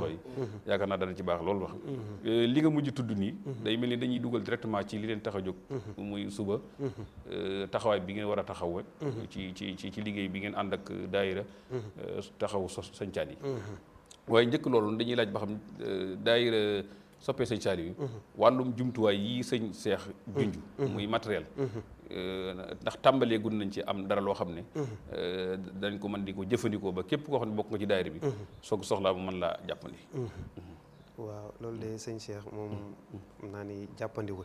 loxo yi yaakaar naa dana ci baax loolu wax li nga mujj tudd nii day mel ni dañuy dugal directement ci li leen tax a jóg muy suba taxawaay bi ngeen war a taxaw ci ci ci ci liggéey bi ngeen ànd ak daayira taxaw sos sañcaan yi waaye njëkk loolu dañuy laaj ba xam daayira soppee sëñ Saliou yi wàllum jumtuwaay yi sëñ seex junj muy matériel ndax tàmbalee gun nañ ci am dara loo xam ne dañ ko mën di ko jëfandikoo ba képp koo xam ne bokk nga ci daayira bi soog soxlaa bu mën laa jàppandi waaw loolu de sëñ Cheikh moom xam naa ni jàppandiwul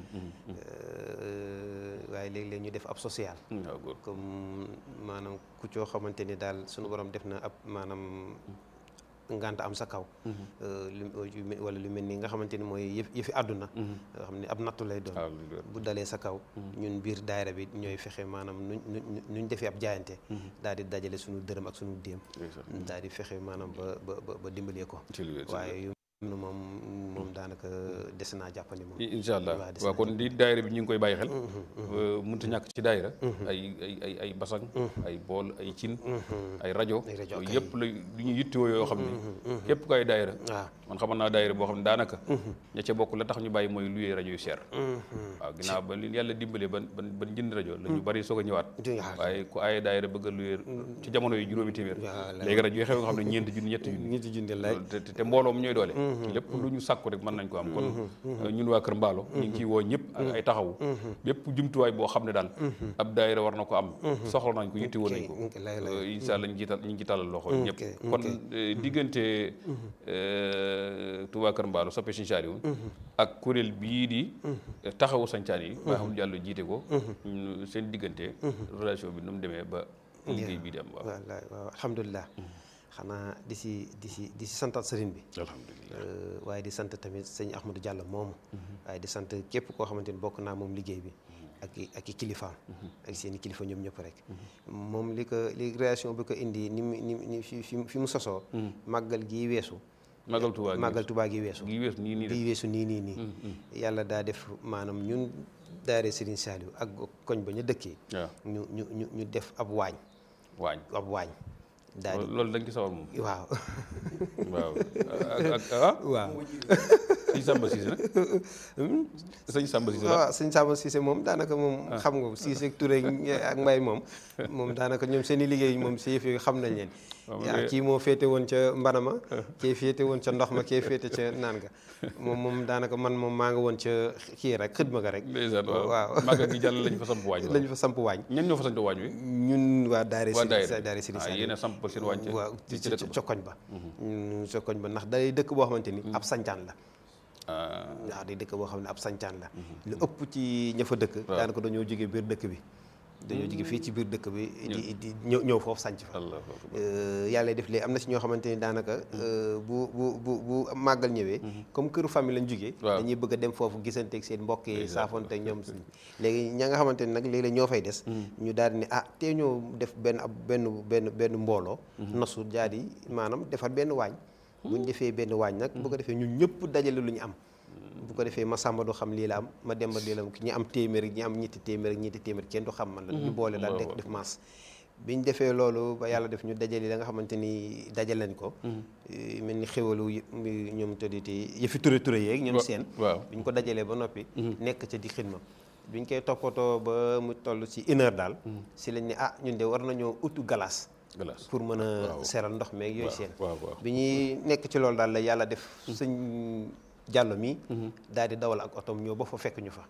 waaye léeg-léeg ñu def ab social comme maanaam ku coo xamante ni daal suñu borom def na ab maanaam ngant am sa kaw wala lu mel ni nga xamante ni mooy yëf yëfi àdduna nga xam ne ab nattu lay doon bu dalee sa kaw ñun biir daayira bi ñooy fexe maanaam nuñ nuñ defee ab jaayante daal di dajale suñu dërëm ak suñu déem daal di fexe maanaam ba ba ba dimbalee ko waaye nu moom moom daanaka des naa jàppandi moom incha allah waaw kon di daayira bi ñu ngi koy bàyyi xel mënut a ñàkk ci daayira ay ay ay ay basang ay bool ay cin ay rajo yooyu yëpp la lu ñu yittewoo yoo xam ne képp ko ay daayira waaw man xamoon naa daayira boo xam ne daanaka ña ca bokk la tax ñu bàyyi mooy luyee rajo yu cher waaw ginnaaw ba li yàlla dimbalee ban ban ban jënd rajo la ñu bari soog a ñëwaat waaye ku aaye daayira bëgg a luyee ci jamono yi juróomi téeméer léegi rajo yi xew nga xam ne ñeenti junni ñetti junni ñetti junni lay te mbooloom ñooy doole lépp lu ñu sàkku rek mën nañ ko am kon ñun waa Kër Mbaalo ñu ngi ciy woo ñëpp ak ay taxawu bépp jumtuwaay boo xam ne daal ab daayira war na ko am soxla nañ ko yitti woon nañ ko incha allah ñu ngi ñu ngi talal loxo ñëpp kon diggante Touba Kër Mbaalo soppe Sëñ Saaliw ak kuréel bii di taxawu sañcaan yi ba xam jàll jiite ko seen diggante relation bi nu mu demee ba liggéey bii di am waaw waaw alhamdulilah xanaa di si di si di si santat sëriñ bi alhamdulilah waaye di sant tamit sëñ Ahmadou Diallo moomu waaye di sant képp koo xamante ni bokk naa moom liggéey bi ak i ak i kilifaam ak seen i kilifa ñoom ñëpp rek moom li ko li création bi ko indi ni mu ni ni fi fi mu sosoo màggal gii weesu màggal Tuubaa màggal Tuubaa gi weesu gi weesu nii nii gi weesu nii nii nii yàlla daa def maanaam ñun daare Serigne Saliou ak koñ ba ñu dëkkee waaw ñu ñu ñu ñu def ab waañ waañ ab waañ daal di loolu dañ ci sawar moom waaw waaw ak ak ah waaw sëñ Samba Cissé nag sëñ Samba Cissé la waaw sëñ Samba Cissé moom daanaka moom xam nga Cissé ak Touré ak Mbaye moom moom daanaka ñoom seen i liggéey moom si yëf yi xam nañ leen yaa kii moo féete woon ca mbanama kii féete woon ca ndox ma kii féete ca naan ga moom moom daanaka man moom maa nga woon ca kii rek xëdma ga rek ndeysaan waaw waaw màggal gi jàll lañ fa samp waañ lañ fa samp waañ ñen ñoo fa samp waañ wi ñun waa daare waa si daayira daare si ah yéen a samp seen waañ waaw ci ci ci dëkk ba cokkoñ ba cokkoñ ba ndax day dëkk boo xamante ni ab sancaan la ah waaw day dëkk boo xam ne ab sancaan la lu ëpp ci ña fa dëkk daanaka dañoo jóge biir dëkk bi dañoo jóge fii ci biir dëkk bi di di ñëw ñëw foofu sanc fa Allah yàlla def léegi am na si ñoo xamante ni daanaka bu bu bu bu màggal ñëwee comme këru famille lañ jógee Waaw. dañuy bëgg a dem foofu gisanteeg seen mbokk yi saafonteeg ñoom léegi ña nga xamante ni nag léeg-léeg ñoo fay des ñu daal di ne ah te ñoo def benn ab benn benn benn mbooloo nosu daal di maanaam defar benn waañ bu ñu defee benn waañ nag bu ko defee ñun ñëpp dajale lu ñu am bu ko defee ma sàmba du xam lii la am ma demba lii la am ñi am téeméer ñi am ñetti téeméer ñetti téeméer kenn du xam man la ñu boole daal def def maas biñ defee loolu ba yàlla def ñu dajale la nga xamante ni dajal lañ ko mel ni xéwalu yë- mi- ñoom tëdditi yëfi ture ture yeeg ñoom seen waaw biñ ko dajalee ba noppi nekk ca di xidma biñ koy toppatoo ba mu toll ci une heure daal si lañ ne ah ñun de war nañoo utu galas glace pour mën a seral ndox meeg yooyu seen waaw waaw bi ñuy nekk ci loolu daal la yàlla def sëñ jàllo mi daal di dawal ak otom ñëw ba fa fekk ñu fa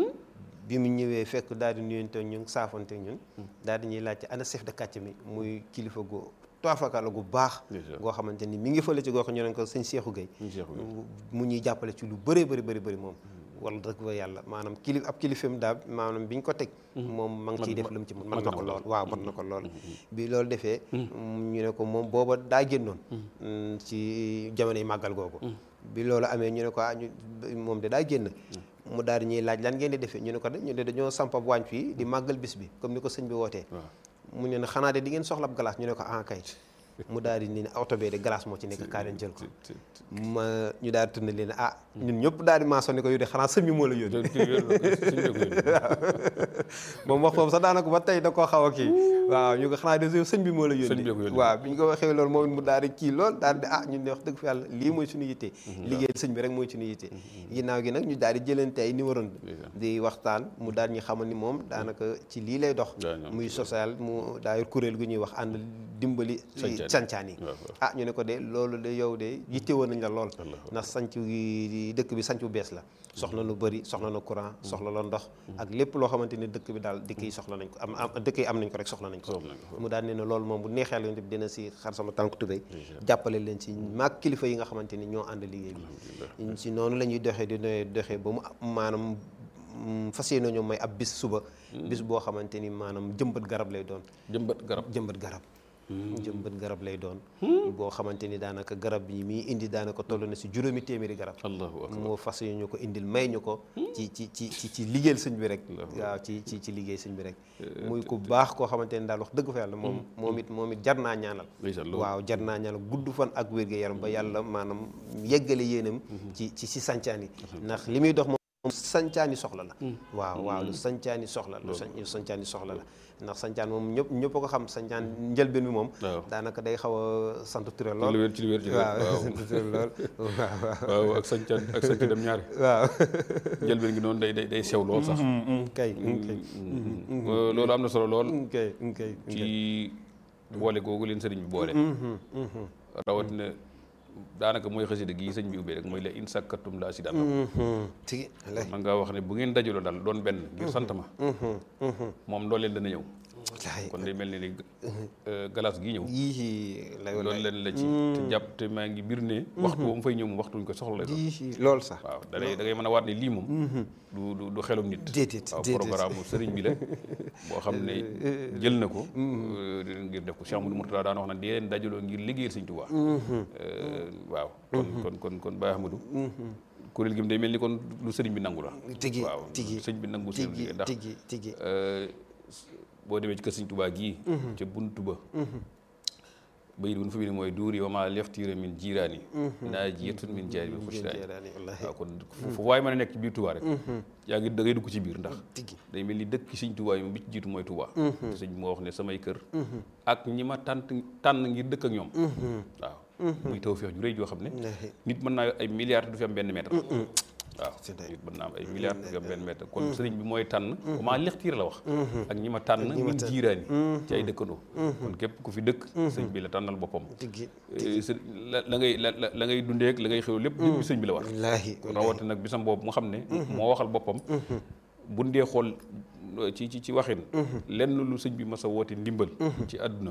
bi mu ñëwee fekk daal di nuyante ñun saafante ñun daal di ñuy laajte ana chef de quartier mi muy kilifa gu toafakala gu baax Déjà. goo xamante ni mi ngi fële ci gox ñu ne ko sëñ Seexu Gay Sëñ Seexu Gay. mu ñuy jàppale ci lu bëree bëri bëri bëri moom wala dëgg fa yàlla maanaam kilif ab kilifam daal maanaam bi ñu ko teg moom ma ngi ciy def lu mu ci mën mën na ko lool waaw mën na ko lool bi loolu defee ñu ne ko moom booba daa génnoon mm, ci jamono yi màggal googu bi loolu amee ñu ne ko ah ñu moom de daa génn mu daal di ñuy laaj lan ngeen di defee ñu ne ko de ñu ne dañoo samp ab waañ fii di màggal bis bi comme ni ko sëñ bi wootee waaw mu ne ne xanaa de di ngeen soxla ab glace ñu ne ko ah kay mu daal di ni oto bee de glace moo ci nekk kaa leen jël ko ma ñu daal di tourné leen ah ñun ñëpp daal di maasoo ne ko yu de xanaa sëñ bi moo la yónni moom wax foofu sax daanaka ba tey da koo xaw a kii waaw ñu ko xanaa de sëñ bi moo la yónni waaw bi ñu ko waxee loolu moom mu daal di kii lool daal di ah ñun ne wax dëgg fa yàlla lii mooy suñu yitte liggéeyal sëñ bi rek mooy suñu yitte ginnaaw gi nag ñu daal di jëlante ay numéro di waxtaan mu daal ñu xamal ni moom daanaka ci lii lay dox muy social mu daal kuréel gu ñuy wax ànd dimbali sancaan yi ah ñu ne ko de loolu de yow de yitte woon nañ la lool ndax sanc gi dëkk bi sanc bu bees la soxla lu bëri soxla na courant soxla la ndox ak lépp loo xamante ni dëkk bi daal dëkk yi soxla nañ ko am am dëkk yi am nañ ko rek soxla nañ ko mu daal ne ne loolu moom bu neexee la dina si xar sama tànk tubéy jàppale leen si maag kilifa yi nga xamante ni ñoo ànd liggéey bi si noonu la ñuy doxee di doxee ba mu maanaam fas yéene ñoo may ab bis suba bis boo xamante ni maanaam jëmbat garab lay doon jëmbat garab jëmbat garab jëmbat garab lay doon boo xamante ni daanaka garab yi muy indi daanaka toll na si juróomi téeméeri garab allahu akbar moo fas ñu ko indil may ñu ko ci ci ci ci ci liggéeyal sëñ bi rek waaw ci ci ci liggéey sëñ bi rek muy ku baax koo xamante ni daal wax dëgg fa yàlla moom moom it moom it jar naa ñaanal waaw jar naa ñaanal gudd fan ak wér gu yaram ba yàlla maanaam yeggale yéenam ci ci si sancaan yi ndax li muy dox moom sancaani soxla la waaw waaw lu sancaani soxla lu sancaani soxla la ndax sancaan moom ñëpp ñëpp ko xam sancaan njëlbeen bi moom daanaka day xaw a sant Touré lool ci wér ci wér waaw sant Touré lool waaw ak sancaan ak sancaan dem ñaari waaw njëlbeen gi noonu day day day sew lool sax kay loolu am na solo lool kay kay ci boole googu leen sëriñ bi boole rawatina daanaka mooy xasida gi sëñ bi ubbee rek mooy la in sakkatum la azidan tigi man ngaa wax ne bu ngeen dajaloo daal doon benn ngir sant ma moom loolu leen dana ñëw kon day mel ni ni galas gii ñëw yii lay loolu leen la ci te jàpp te maa ngi bir ne waxtu ba mu fay ñëw moom waxtu ñu ko soxla lay doon yii loolu sax waaw da ngay da ngay mën a waat ne lii moom du du du xelum nit déedéet waaw programme sëriñ bi la boo xam ne jël na ko ngir def ko Cheikh Amadou Mourtada daan wax na di leen dajaloo ngir liggéeyal sëñ Tuubaa waaw kon kon kon kon Baye Ahmadou kuréel gi mu day mel ni kon lu sëriñ bi nangu la tigi waaw tigi sëriñ bi nangu seen liggéey ndax tigi tigi boo demee ci kër sëñ Tuubaa gii ca buntu ba bayit bu nu fa bi ne mooy duuri wa maa leftiira min jiiraani naa jiyatun min jaari bi xushraani waaw kon fu waay mën a nekk ci biir Tuubaa rek yaa ngi da ngay dugg ci biir ndax day mel ni dëkk sëñ Tuubaa yi moom bi ci jiitu mooy Tuubaa te sëñ moo wax ne samay kër ak ñi ma tànn tànn ngir dëkk ak ñoom waaw muy tawfeex ju rëy joo xam ne nit mën naa ay milliards du fi am benn mètre waaw nit mën naa am ay milliards du fi am benn mètre kon sëriñ bi mooy tànn maa lextiir la wax ak ñi ma tànn min jiiraani ci ay dëkkandoo kon képp ku fi dëkk sëñ bi la tànnal boppam la la ngay la la ngay dundeek la ngay xew lépp lépp sëñ bi la war rawati nag bisam boobu mu xam ne moo waxal boppam bu ndee xool ci ci ci waxin lenn lu sëñ bi mas a woote ndimbal ci àdduna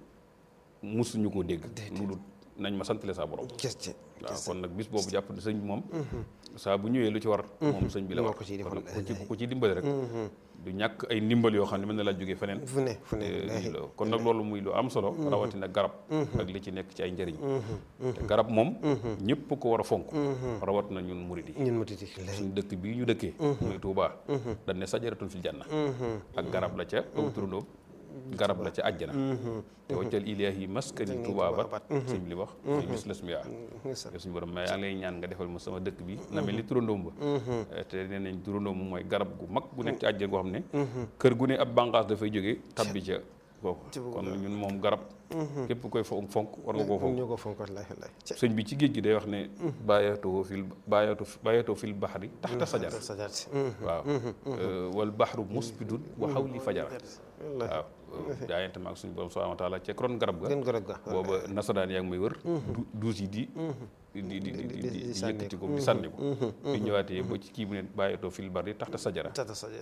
musuñu koo dégg lu dul nañ ma santale saa borom waaw kon nag bis boobu jàpp ne sëñ bi moom saa bu ñëwee lu ci war moom sëñ bi la war kon ku ci dimbali rek du ñàkk ay ndimbal yoo xam ne mën na laa jógee feneen fu ne fu ne kon nag loolu muy lu am solo rawatina garab ak li ci nekk ci ay njëriñ te garab moom ñëpp ko war a fonk rawatina ñun murid yi ñun murid yi suñu dëkk bii ñu dëkkee muy Touba dañ ne sajaratun fil janna ak garab la ca aw turandoo garab la ca àjjana te waccal ilaahi maskani Touba bat sëñ bi li wax muy mis las mi yaa suñu borom mais yaa ngi lay ñaan nga defal ma sama dëkk bi na mel ni turandoom ba te nee nañ turandoom mooy garab gu mag gu nekk ci àjjana goo xam ne kër gu ne ab bànqaas dafay jógee tabbi ca kooku kon ñun moom garab képp koy fonk fonk war nga koo fonk ñoo ko fonk wallaay wallaay sëñ bi ci géej gi day wax ne bàyyatoo fil bàyyatoo bàyyatoo fil baxri taxta sajar waaw wal baxru musbidun wa xawli fajara waaw jaayante maag suñu borom subhanahu wa taala ca ron garab ga booba nasaraan yaa ngi may wër duus yi di di di di di yëkkati ko di sànni ko di ñëwaatee ba ci kii bu ne bàyyatoo fil barri taxta sajara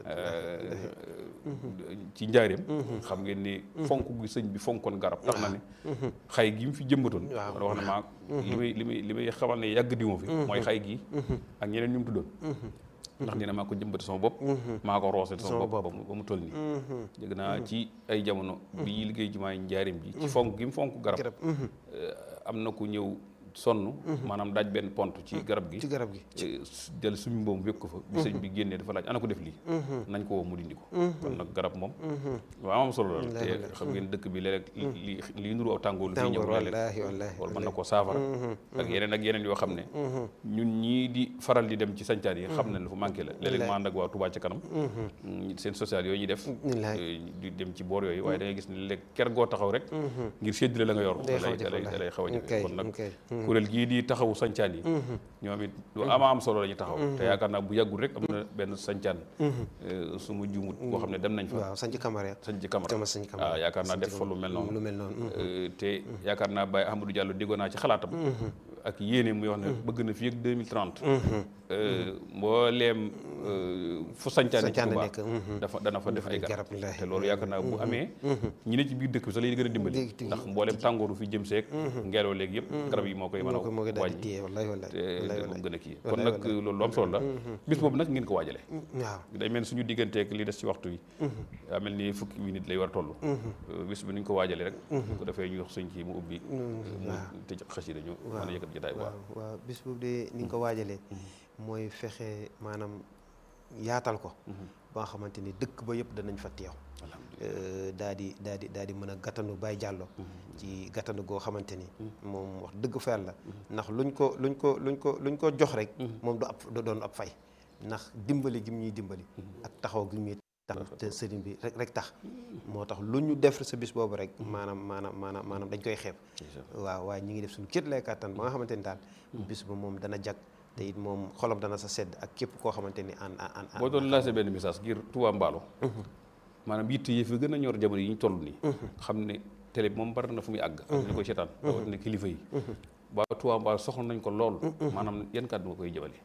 ci njaareem xam ngeen ni fonk gi sëñ bi fonkoon garab tax na ne xay gi mu fi jëmbatoon wax na maa li may li may li may xamal ne yàgg di ma fi mooy xay gi ak ñeneen ñu mu tuddoon ndax nee na maa ko jëmbati sama bopp maa ko roose sama bopp ba mu toll nii dégg naa ci ay jamono bi liggéey jumaay njaareem ji ci fonk gi mu fonk garab am na ku ñëw sonn maanaam daaj benn pont ci garab gi ci garab gi eh, s- jël suñu mboom wékk ko fa bi sëñ bi génnee dafa laaj ana ko def lii nañ ko woo mu dindi ko kon nag garab moom waaw am solo la te xam ngeen dëkk bi léeg-léeg li li nuru aw tàngoor lu fi ñëw tàngoor léeg-léeg wallaahi wallaahi loolu mën na koo saafara ak yeneen ak yeneen yoo xam ne ñun ñii di faral di dem ci sancaan yi xam nañ lu fa manqué la léeg-léeg ma ànd ak waa Touba ca kanam mm, seen social yooyu ñuy def Wallaahi. eh, di dem ci boor yooyu waaye da ngay gis ne léeg ker goo taxaw rek ngir séddale la nga yor Day da xaw a lay jafe da lay da lay xaw a jafe wallaahi. kon nag Ok, kuréel gii di taxawu sancaan yi ñoom it lu ama am solo la ñu taxaw te yaakaar naa bu yàggul rek am na benn sancaan eh, su ma juumut boo xam ne dem nañ fa waaw sañ ci camara sañ ci Camara Camara sañ ci Camara. waaw yaakaar naa def fa lu mel noonu lu mel noonu Euh, te yaakaar naa Baye Ahmadou Diallo déggoo naa ci xalaatam ak yéene muy wax ne bëgg na fii ak 2030 euh, mbooleem euh, fu sancaane ci Sancaane Touba nekk, mhm. dafa dana fa def ay garab, garab wallaahi. te loolu yaakaar naa bu amee ñi ne ci biir dëkk bi sax lay gën a dimbali Dëgg- dëgg. ndax mbooleem tàngooru fi jëm seeg ngelaw léegi yëpp garab yi moo koy mën moo ko moo ko a daal di wàññi téye wallaahi wallaahi te wallaahi te moom wallaahi gën a kii kon Wallaay, nag loolu lu am solo la bis boobu nag ngeen ko waajale waaw day mel ni suñu digganteeg li des ci waxtu wi daa mel ni fukki minute lay war a toll bis bi ni ñu ko waajalee rek ko defee ñu wax sëñ kii mu ubbi mu tëj xasida ñu mën a yëkkat jotaay bu baax waaw waaw bis boobu de ni nga ko waajalee mooy fexe maanaam yaatal ko ba nga xamante ni dëkk ba yëpp danañ fa teew alhamdulilah daa di daa di daa di mën a gàttanu Baye Diallo ci gàttanu goo xamante ni moom wax dëgg fa yàlla ndax luñ ko luñ ko luñ ko luñ ko jox rek moom du ab du doon ab fay ndax dimbali gi mu ñuy dimbali ak taxaw gi mu ñuy tax te sëriñ bi rek rek tax moo tax lu ñu def sa bis boobu rek maanaam maanaam maanaam maanaam dañ koy xeeb waaw waaye ñi ngi def suñu kéet lay kàttan ba nga xamante ni daal bis ba moom dana jag te it moom xolam dana sa sedd ak képp koo xamante ni an an an boo doon lancé benn message ngir Touba Mballo maanaam yitte yi fi gën a ñor jamono yi ñu toll nii xam ne télé bi moom bari na fu muy àgg ak ñu koy seetaan rawatina kilifa yi waa Touba Mballo soxla nañ ko lool maanaam yan kàddu nga koy jëmale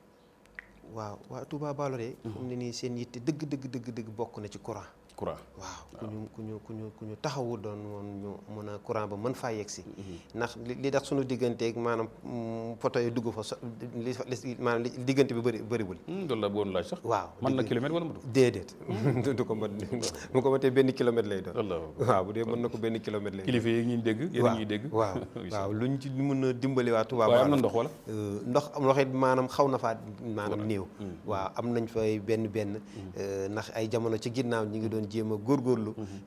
waaw waa Touba Ballo de fu mu ne nii seen yitte dëgg dëgg dëgg dëgg bokk na ci courant courant waaw ku ñu ku ñu ku ñu ku ñu taxawu doon woon ñu mën a courant ba mën faa yegg si ndax li li tax suñu digganteeg maanaam mm, poto yi dugg fa so li fa li maanaam li diggante bi bëri bëriwul loolu la bëggoon laaj sax waaw man na kilomètre wala mu dugg déedéet du ko mën mu ko matee benn kilomètre lay doon walla waaw bu dee mën na ko benn kilomètre lay doon kilifa yi ñuy dégg yéen a ñuy dégg waaw waaw luñ ci mën a dimbali waa Touba waaye am na Ballo ndox wala Euh, ndox am ndox it maanaam xaw na faa maanaam néew waaw am nañ fay benn benn euh, ndax ay jamono ci ginnaaw ñi ngi doon jéem a góorgóorlu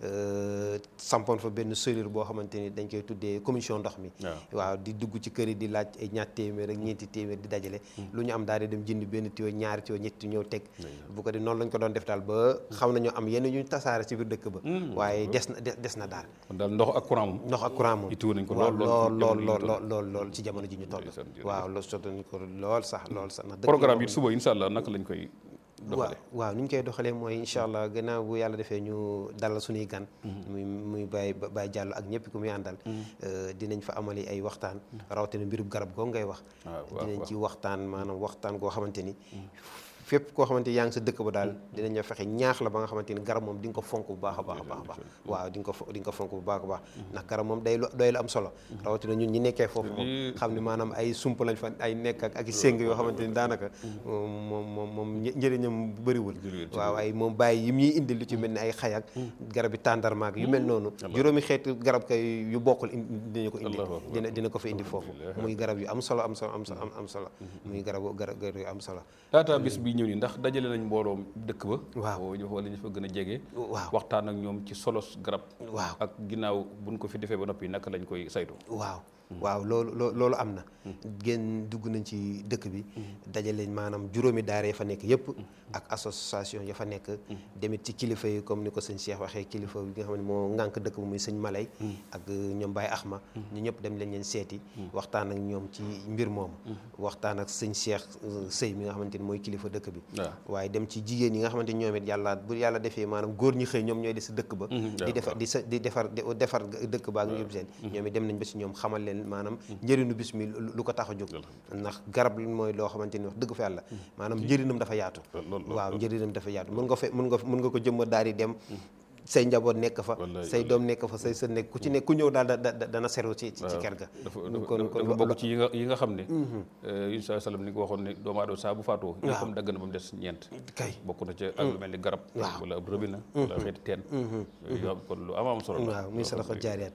euh, sampoon fa benn cellule boo xamante ni dañ koy tuddee commission ndox mi waaw waaw di dugg ci kër yi di laaj ay ñaar téeméer ak ñeenti téeméer di dajale lu ñu am daal di dem jënd benn tuyau ñaari tuyau ñetti ñëw teg bu ko di noonu lañ ko doon def daal ba xam nañoo am yenn ñu tasaare ci biir dëkk ba waaye des na des na daal kon daal ndox ak courant moom ndox ak courant moom ittuwu nañ ko waaw lool lool lool lool lool lool lool ci jamono ji ñu toll Ndeysaan, jërëjëf. waaw loolu sotti nañ ko lool sax lool sax ndax dëkk programme yoo yi suba incha allah naka lañ koy waaw doxale waaw ni ñu koy doxalee mooy incha allah gannaaw bu yàlla defee ñu dalal suñuy gan muy muy Baye Baye Diallo ak ñëpp ku muy àndal euh, dinañ fa amali ay waxtaan rawatina mbirub garab goo ngay wax waaw waaw dinañ waaw ci waxtaan maanaam waxtaan goo xamante ni fépp koo xamante ni yaa ngi sa dëkk ba daal dinañ la fexe ñaax la ba nga xamante ni garab moom di nga ko fonk bu baax a baax a baax a baax waaw di nga ko fo- di nga ko fonk bu baax a baax ndax garab moom day lu doy lu am solo rawatina ñun ñi nekkee foofu moom xam ne maanaam ay sump lañ fa ay nekk ak ak i séng yoo xamante ni daanaka moom moom moom moom një- njëriñam bëriwul waaw ay moom bàyyi yi ñuy indi lu ci mel ni ay xay ak garab yi tàndarmaak yu mel noonu juróomi xeetu garab kay yu bokkul indi dinañu ko indi Allahu akbar. dina dina ko fa indi foofu muy garab yu am solo am solo am solo am am solo muy garab garab garab yu am solo laata bis bi ñëw nii ndax dajale nañ mbooloo dëkk ba Waaw. ñu wala ñu fa gën a jege waaw waxtaan ak ñoom ci solos garab waaw ak ginnaaw buñ ko fi defee ba noppi naka lañ koy saytu waaw waaw loolu loo loolu am na génn dugg nañ ci dëkk bi dajale maanaam juróomi daara ya fa nekk yëpp ak association ya fa nekk demit ci kilifa yi comme ni ko sëñ Cheikh waxee kilifa bi nga xam ne moo ŋànk dëkk ba muy sëñ Malay ak ñoom Baye Axma ñu ñëpp dem leen leen seeti waxtaan ak ñoom ci mbir moomu waxtaan ak sëñ Cheikh Sëy mi nga xamante ni mooy kilifa dëkk bi waaw waaye dem ci jigéen yi nga xamante ni ñoom it yàlla bu yàlla defee maanaam góor ñi xëy ñoom ñooy di sa dëkk ba di defar di sa di defar di defar dëkk ba ak ñu seen ñoom it dem nañ ba si ñoom xamal leen maanaam njëriñu bis mi lu lu ko tax a jóg ndax garab li mooy loo xamante ni wax dëgg fa yàlla maanaam njëriñam dafa yaatu lool lool waaw njëriñam dafa yaatu mën nga fe mën nga mën nga ko jëmma daal di dem say njaboot nekk fa Wallaay, say doom nekk fa say sën nekk ku ci nekk ku ñëw daal da da dana seru ci ci ci kër ga dafa kon dafa kon dafa bokk ci yi nga yi nga xam ne yun saa sallam ni nga waxoon ne doomu aadama saa bu faatoo Waaw. ñëppam dagg na ba mu des ñeent kay bokk na ca ak lu mel ni garab Waaw. wala ab rëbina wala xeeti teen yooyu yoo xam kon lu am am solo la waaw muy sadaqa jaariyaat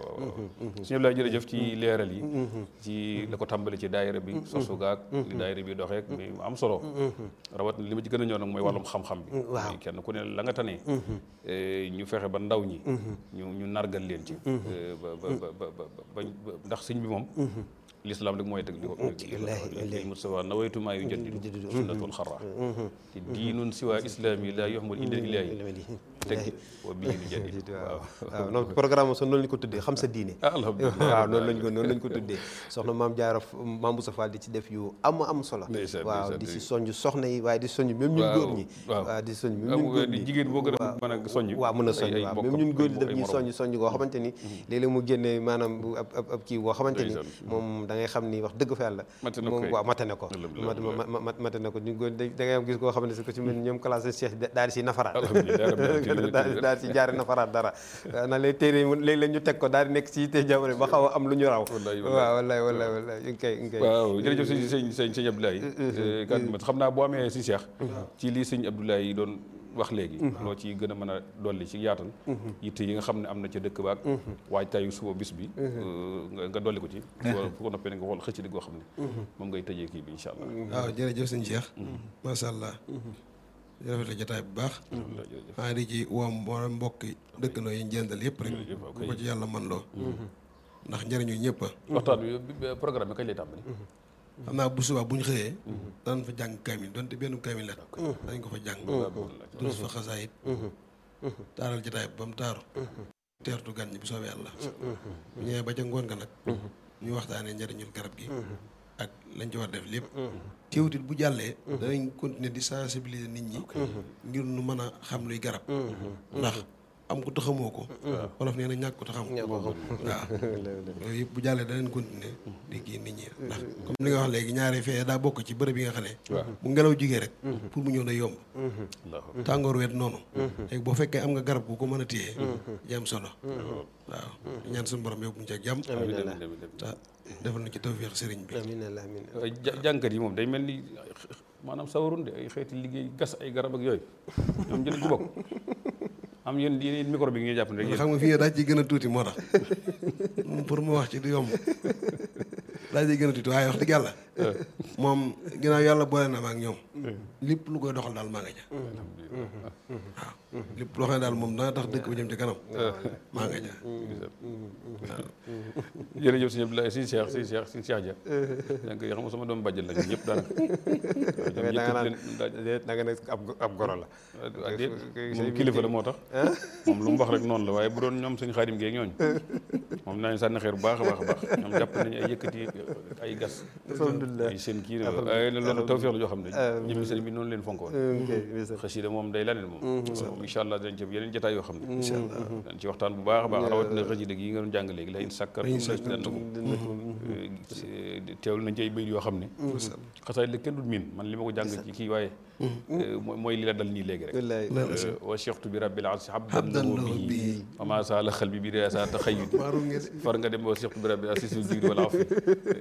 suñu lay jërëjëf ci leeral yi ci la ko tàmbali ci daayira bi sosu gaag li daayira bi doxeek mais mu am solo rawat na li ma ci gën a ñëw nag mooy wàllum xam-xam bi waaw. muy kenn ku ne la nga tane eh, ñu fexe ba ndaw ñi ñu ñu nargal leen ci eh, ba ba ba ba ba ba- ba- ndax sëñ bi moom l'islam rek mooy tëg li ko li Mustafa nawaytu maa yu jaddidu sunnatul xarra te diinun siwa islami la yuhmad inda ilahi teg wa bii lu jadid waaw waaw noonu programme so noonu lañ ko tuddee xam sa diine ah alhamdulilah waaw noonu lañ ko noonu lañ ko tuddee soxna maam jaara maam Boussa Fall di ci def yu am am solo Ndeysaan, waaw ndeysaan, di si ndeysaan. soññ soxna yi waaye di soññ même ñun Waaw, góor ñi waaw. waaw di soññ même ah ñun góor di ñi jigéen boo gën a mën a soññ waaw mën a soññ ay- ay waaw bokkam, même ñun góor ñi ay- daf ay ñuy morom. soññ soññ goo xamante ni léeg-léeg mu génnee maanaam bu ab ab ab kii boo xamante ni Ndeysaan. moom da ngay xam ni wax dëgg fa yàlla Mate na moom koy. waaw mate na ko Alhamdulillah, mat ma- ma- mate na ko ñu góor da da ngay am gis koo xam ne si ko ci mel ni ñoom classe Cheikh daal di si nafaraat Alhamdulillah, alhamdulillah. daal di daal di si jaare nafaraat dara waaw na lay téere yi léeg-léeg ñu teg ko daal di nekk si te jamono ba xaw a am lu ñu raw Wallaay, wallaay. waaw wallaay wallaay wallaay ñu ngi koy ñu ngi koy waaw jërëjëf sëñ sëñ sëñ sëñ Abdoulaye kàddu ma xam naa boo amee si Cheikh ci lii sëñ Abdoulaye yi doon wax léegi loo ci gën a mën a dolli ci yaatal yitte yi nga xam ne am na ca dëkk baak waajtaayu suba bis bi nga nga dolli ko ci wala fu ko noppee ne nga xool xëcc di goo xam ne moom ngay tëjee kii bi incha allah waaw jërëjëf sëñ Cheikh macha allah rafet la jotaay bu baax alhamdulilah jërëjëf maa ngi di ci woo mbo- mbokki dëkkandoo yi njëndal yëpp rek Jërëjëf, ok. bu ko ci yàlla man loo ndax njëriñu ñëpp a waxtaan bi bi- programme bi kañ lay tàmbali xam naa bu subaa bu ñu xëyee danañ fa jàng kaamil donte benn kaamil la dañ ko fa jàng durus fa xasaayit taaral jotaay ba mu taaru teertu gan ñi bu soobee yàlla bu ñëwee ba ca ngoon nga nag ñu waxtaanee njëriñul garab gi ak lañ ci war def lépp teewutit bu jàllee danañ continuer di sensibiliser nit ñi ngir nu mën a xam luy garab ndax am ko taxamoo ko wolof nee na ñàkk ko taxam ñoo ko xam waaw loolu yëpp bu jàllee danañ continuer di kii nit ñi ndax comme li nga wax léegi ñaari fee daa bokk ci bërëb yi nga xam ne bu ngelaw jugee rek pour mu ñëw day yomb allahu tàngoor weet noonu léegi boo fekkee am nga garab gu ko mën a téye jàmm solo waaw ñaan suñu borom yóbbu ñu ci ak jàmm amiin amiin amiin te defal na ci tawfeex sëriñ bi amiin allah amiin ay ja- jànkat yi moom day mel ni maanaam sawarun de ay xeeti liggéey gas ay garab ak yooyu ñoom jëlañ ci bokk am yéen yéen micro bi ngeen jàpp ne rek yéen xam nga fii daa ci gën a tuuti moo tax pour mu wax ci du yomb daa ci gën a tuuti waaye wax dëgg yàlla moom ginnaaw yàlla boole na ma ak ñoom lépp lu koy doxal daal maa nga ja waaw lépp loo xam ne daal moom dana tax dëkk ba jëm ci kanam maa nga ja jërëjëf sëñ Abdoulaye sëñ Cheikh sëñ Cheikh sëñ Cheikh Dia donc xam nga sama doom bàjjal la ñun ñëpp daanaka da nga naan da nga ne ab ab goro la waaw déet moom kilifa la moo tax moom lu mu wax rek noonu la waaye bu doon ñoom suñu xaadim geeg ñooñu moom naa sànni xeer bu baax a baax a baax ñoom jàpp nañu ay yëkkati ay gas alhamdulilah ay seen kii ay loolu tawfeex la joo xam ne ñëmi sëñ bi noonu leen fonk woon xasida moom day laneen moom incha allah dinañ ci yeneen jotaay yoo xam ne dañ ci waxtaan bu baax a baax rawatina xasida gi nga doon jàng léegi la in sàkkar dan na ko teewlu nañ ci ay bayit yoo xam ne xasaay la kenn dul miin man li ma ko jàng ci kii waaye mooy li la dal nii léegi rek wa cheikhtu bi rabbil arsi habdan lahu bihi wa ma saala xalbi bi riasa taxayyudi far nga dem wa cheikhtu bi rabbil arsi sul jigri wala afi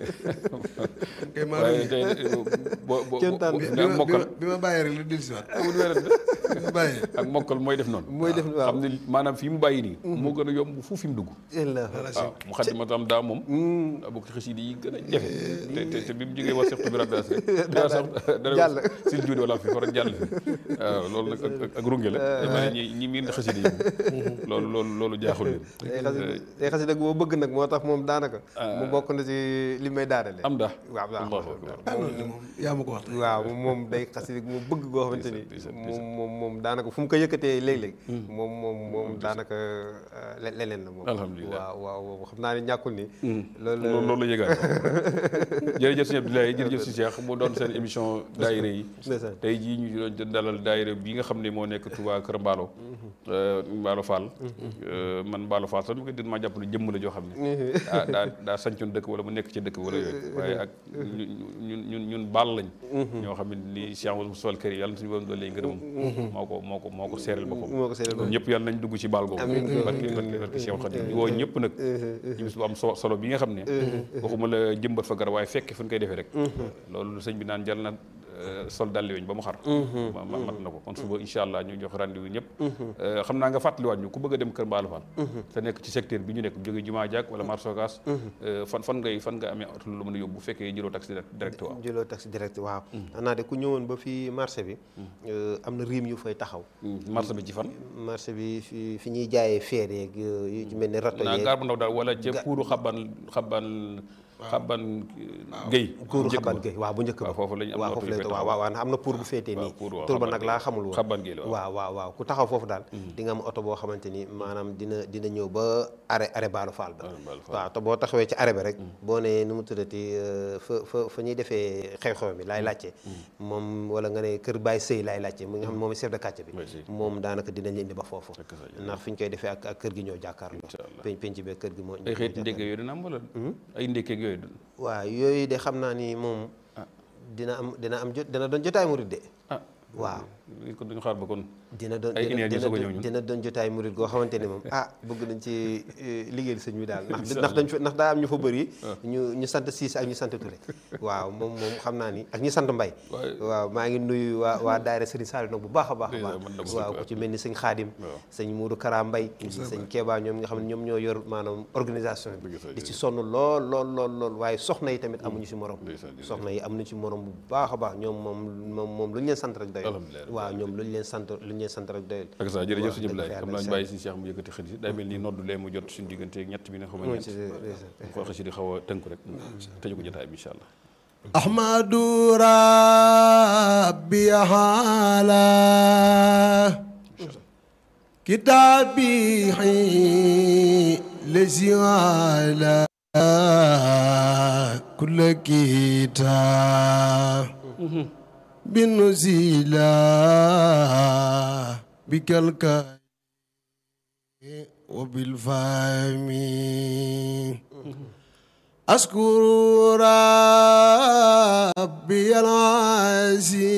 waaye tey boo boo nga mokkal bi ma bàyyee rek la dellusiwaat amul wérante bi ma bàyyee ak mokkal mooy def noonu mooy def waaw xam ne maanaam fii mu bàyyi nii moo gën a yomb fu fi mu dugg waaw mu xaddi ma tam daa moom daa bokk ci xasida yi gën a jafe te te te bi mu jógee wa cheikhtu bi rabbil arsi rek daa sax jàll sil juudi wala fi far jàll fi waaw loolu nag ak ak runge la dama ne ñi ñi miin xasida yi loolu loolu loolu jaaxul leen tey xasida boo bëgg nag moo tax moom daanaka mu bokk na ci li may daanale am daa waaw allahu akbar moom yaa ma ko wax waaw moom day xasida moo bëgg goo xamante ni moom moom moom daanaka fu mu ko yëkkatee léeg-léeg moom moom moom daanaka leneen la moom alhamdulilah waaw waaw xam naa ne ñàkkul ni loolu loolu la yëgaat jërëjëf sëñ Abdoulaye jërëjëf si Cheikh mu doon seen émission daayira yi tey jii ñu doon dalal daayira bi nga xam ne moo nekk Touba Kër Mbaalo Mbaalo Fall man Mbaalo Fall sax mu ko dén maa jàpp ne jëmm la joo xam ne daa daa daa sancoon dëkk wala mu nekk ci dëkk wala yooyu waaye ak ñun ñun ñun baal lañ ñoo xam ne ni Cheikh Moussa Kër yi yàlla na suñu borom doole ngërëm moo ko moo ko moo ko seeral boppam moo ko seeral ñun ñëpp yàlla nañ dugg ci baal googu barke barke barke Cheikh Khadim di woo ñëpp nag ci bis bu am so- solo bi nga xam ne waxuma la jëmbat fa garab waaye fekke fu ñu koy defee rek loolu sëñ bi naan jal na euh, sol dalli weñ ba mu xar ma ma- mat na ko kon suba incha allah ñu jox rendez-vous ñëpp Euh, xam naa nga fàttaliwaat ñu ku bëgg a dem Kër Mbaalu Fall te nekk ci secteur bi ñu nekk jóge jumaa jaak wala marché Ocass euh, fan fan ngay fan nga amee oto lu mën a yóbbu bu fekkee jëloo taxi direct direct waaw jëloo taxi direct waaw xanaa de ku ñëwoon ba fii marché bi euh, am na riim yu fay taxaw marché bi ci fan marché bi fi fi ñuy jaayee feer yeeg euh, yu ci mel ni rato naa yeeg gaar bu ndaw daal wala ca puuru xaban xaban xaban géy kuuru xaban gay waaw bu njëkk ba waaw foofu lañ am waaw oto foofu yu lañ fay waaw waaw waaw am na pour bu féetee nii pour waaw, tur ba xaban nag gay. laa xamul woon xaban gay la waaw. waaw waaw waaw ku taxaw foofu daal di nga am oto boo xamante ni maanaam dina dina ñëw ba arrêt arrêt baalu faal ba Arrêt Baalu Faal. waaw te boo taxawee ci arrêt ba rek boo nee nu mu tuddati euh, fa fa fa ñuy defee xew-xew bi laay laajte moom wala nga ne kër Baye Sëy laay laajte mu nga xam ne moom sef de quartier bi Baye Sëy. moom daanaka dinañ indi ba foofu Fekk sa yoon. ndax fi ñu koy defee ak ak kër gi ñoo jàkkaarloo Incha allah. penc penc bee kër gi moo ay xeeti ndékk yooyu dina am wala ay ndékkeeg yooyu du- waaw yooyu de xam naa ni moom dina am dina am jot dina doon jotaay murid de ah waaw li ko duñu xaar ba kon dina doon Ay dina inéer ñu dina soog a ñëw ñun. dina doon jotaay murid goo xamante ni moom ah bëgg nañ ci eh, liggéeyal sëñ bi daal ndax ndax dañ fa ndax daa am ñu fa bëri ñu ñu sant Siis ak ñu sant Touré waaw moom moom xam naa ni ak ñu sant Mbay Waaye- waaw maa ngi nuyu waa waa daayira Sëriñ Saliou nag bu baax a baax a Ndeysaan, baax man dama waaw ko ku ci mel ni sëñ Xaadim Waaw. sëñ Muudu Kara Mbay sëñ Keeba ñoom nga xam ne ñoom ñoo yor maanaam organisation bi Ndeysaan, di ci sonn lool lool lool lool waaye soxna yi tamit amuñu si morom Ndeysaan, jërëjëf. soxna yi amuñu si morom bu baax a baax ñoom moom moom moom lu ñu leen sant rek doyul Alhamdulillah. waaw ñoom lu ñu leen sant lu ñu leen sant rek doyul ak ça jërëjëf wax suñu dëgg Ablaye fa xam yàlla naa ñu incha bàyyi suñu Cheikh mu yëkkati xëy si day mel ni noddu lee mu jot suñu diggante ak ñett bi ne xam Moo ñett ci des. ko xëy si di xaw a tënk rek tëju ko jotaay bi incha allah أحمد ربي على كتابي الذي على كل كتاب بالنزيلا بكالكاي وبالفهم أشكر ربي العزيز